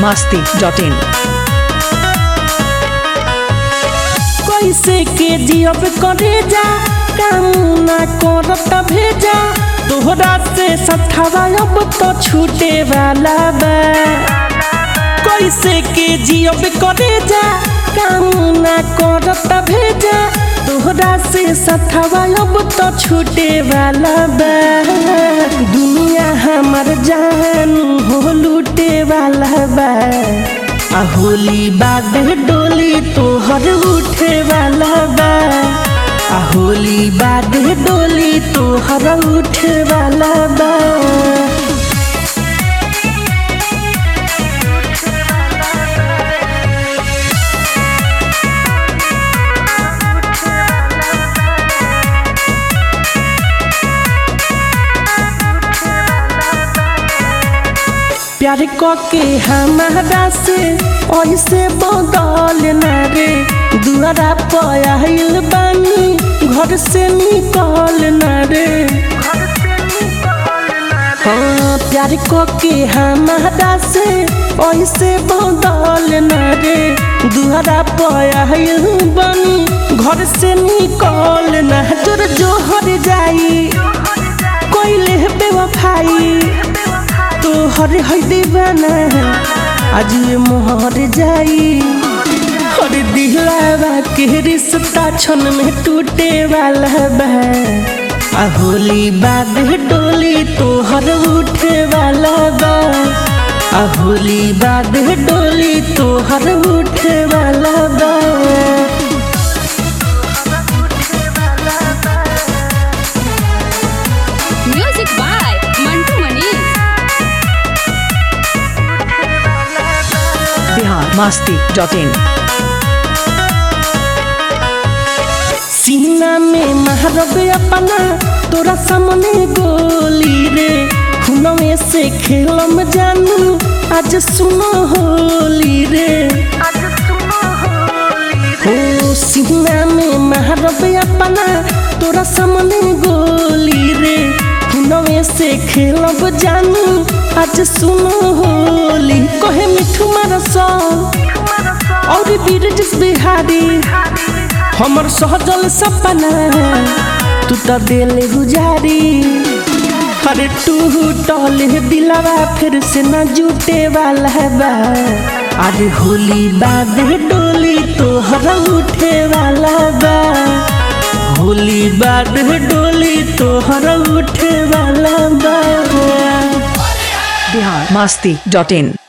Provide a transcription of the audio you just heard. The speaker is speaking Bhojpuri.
masti.in कैसे के जियब करे जा काम ना करत भेजा तोहरा से सठावा अब तो छूटे वाला बा कैसे के जियब करे जा काम ना करत भेजा तोहरा से सठावा अब तो छूटे वाला बा दुनिया हमर जान हो लूटे वाला बा आ होली बाद डोली तोहर उठे वाला बा आ होली बाद डोली तोहर उठे वाला बा प्यार के हमारा से ऐसे बदल न रे दुआरा पयाल बानी घर से निकल न रे हाँ प्यार के हमारा से ऐसे बदल न रे दुआरा पयाल बानी घर से निकल न जोर जोहर जाई कोई बेवफाई तो हर है दीवाना आज ये मोहर जाई हर दिलावा के रिश्ता क्षण में टूटे वाला बा आ होली बाद डोली तो हर उठे वाला बा आ होली बाद डोली तो हर उठे वाला बा Music by Mantu Manish. Bihar masti.in सीना में महरब अपना तोरा सामने गोली रे हुनवे से खेलम जानू आज सुनो होली रे हो सीना में महरब अपना तोरा सामने गोली रे हुनवे से खेलब जानू आज सुनो होली कहे मिठू मारसा और बीरजस बिहारी हमर सहजल सपना तू तो दिल गुजारी अरे टूटल दिलवा फिर से न जुटे वाला बा अरे होली बाद डोली तोहर उठे वाला बा होली बाद डोली तोहर उठे वाला बा Bihar masti.in